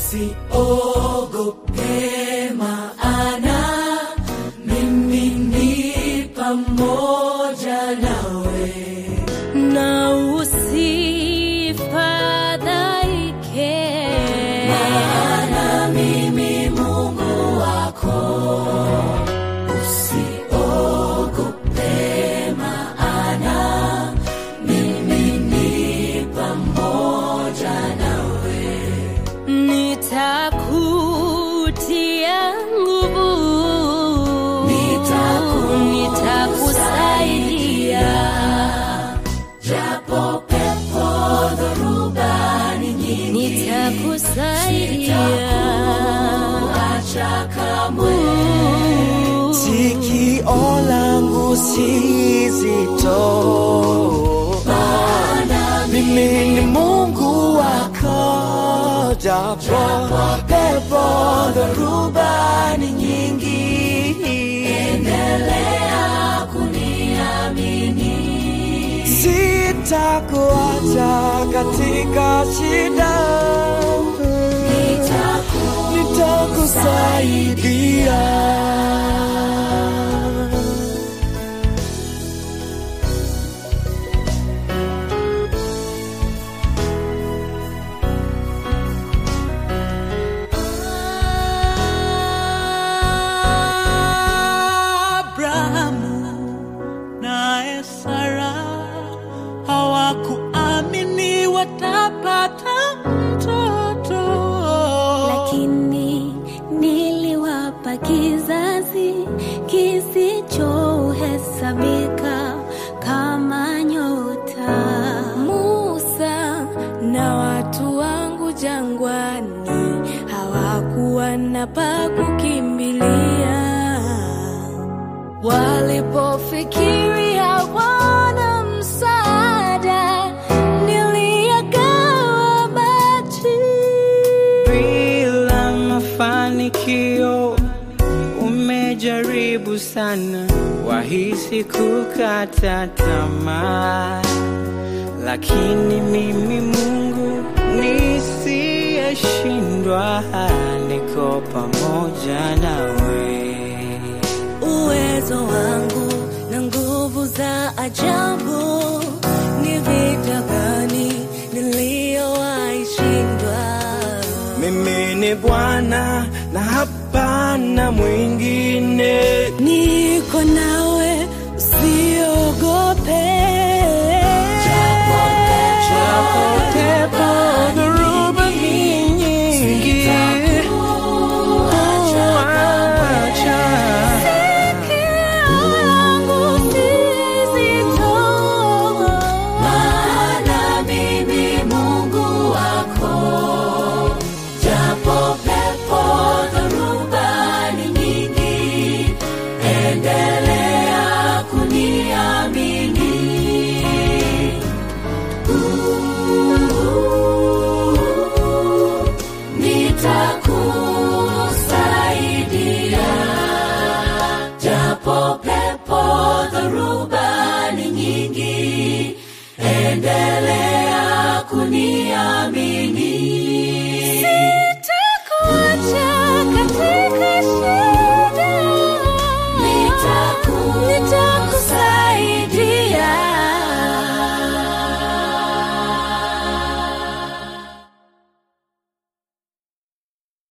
usiogope maana mimi ni pamoja nawe na usifadhaike maana mimi mungu wako usiogope maana mimi ni pamoja nawe nitakutia nguvu nitakusaidia japo pepo dhoruba ni nyingi nitakusaidia acha kamwe sikio langu si zito mimi ni mungu wako japo pepo dhoruba ni nyingi endelea kuniamini sitakuacha katika shida nitakusaidia Abrahamu naye Sara hawakuamini watapata mtoto, lakini niliwapa kizazi kisichohesabika kama nyota. Musa na watu wangu jangwani hawakuwa na pa kukimbilia walipofikiri hawana msaada, niliyagawa maji. bila mafanikio umejaribu sana wahisi kukata tamaa lakini mimi mungu nisiyeshindwa niko pamoja nawe uwezo wangu na nguvu za ajabu ni vita gani niliyowaishindwa mimi ni bwana na hapana mwingine niko nawe usiogope pepo dhoruba ni nyingi Huacha. maana mimi mungu wako japo pepo dhoruba ni nyingi endelea kuniamini Uh, nitakusaidia japo pepo dhoruba ni nyingi endelea kunia